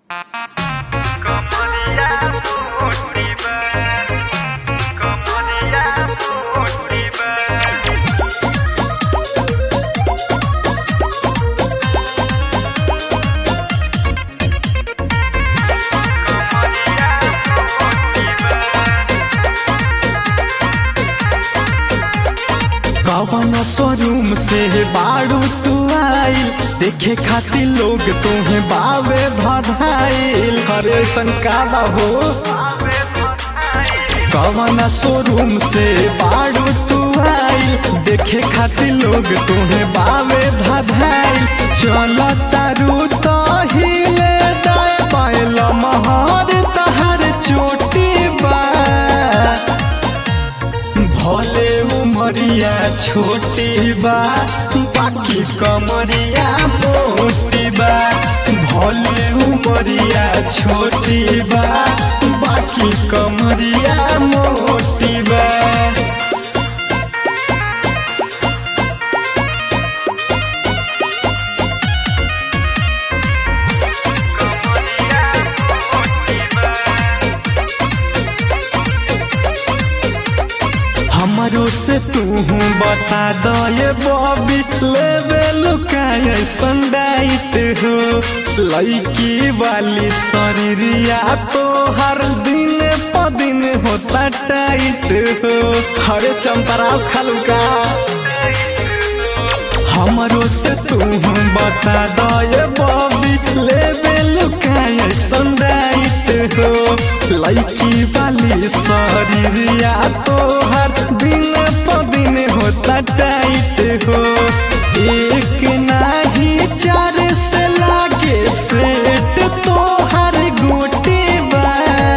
कवन शोरूम से बाड़ू तू आइल देखे खातिर लोग तुम्हें बावे भधाइल हरे संकाला हो कवन शोरूम से बाड़ू तू आइल देखे खातिर लोग तुम्हें बावे भधाइल चल तारू तो हिले दाए पायल महर तहर चोटी बा भले उमरिया छोटी बा बाकी कमरिया मोटी बा भले उमरिया छोटी बा बाकी कमरिया मोटी बा हमरो से तू बता दो ये बॉबी लेवे लुकाए संडाइट हो लड़की वाली शरीरिया तो हर दिन प दिन होता टाइट हो हरे चंपरास खलुका हमरो से तू बता दो ये बॉबी लेवे लुकाए संडाइट हो लड़की वाली शरीरिया तो हर दिन प दिन होता टाइट हो एक नाही चार से लागे सेट तो हर गोटे बा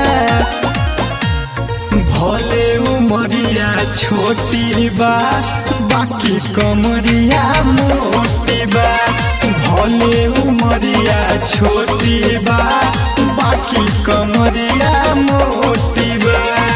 भले उमरिया छोटी बा बाकी कमरिया मोटी बा भले उमरिया छोटी बा बाकी कमरिया मोटी बा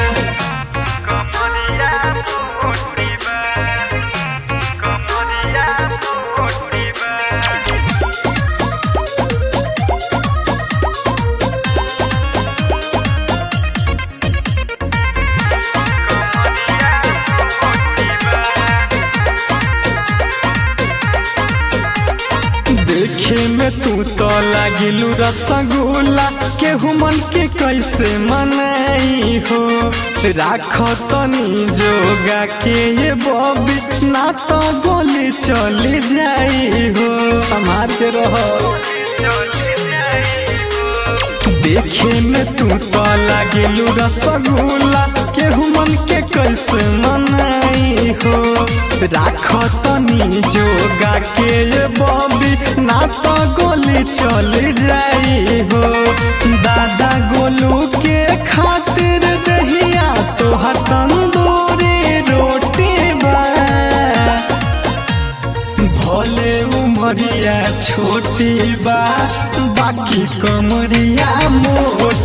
देखे में तू तो लागिलू रसगुल्ला केहू मन के कैसे मनाई हो राख तनी जोगा के ये बॉबी ना तो गोली चली जाई हो हमार के रहो देखे में तू तो लागिलू रसगुल्ला केहू मन के कैसे मनाई हो राख तनी जोगा के ये बॉबी ना तो गोली चली जाई हो दादा गोलू के खातिर दहिया तो तंदूरी रोटी बा भले उमरिया छोटी बा बाकी कमरिया मोटी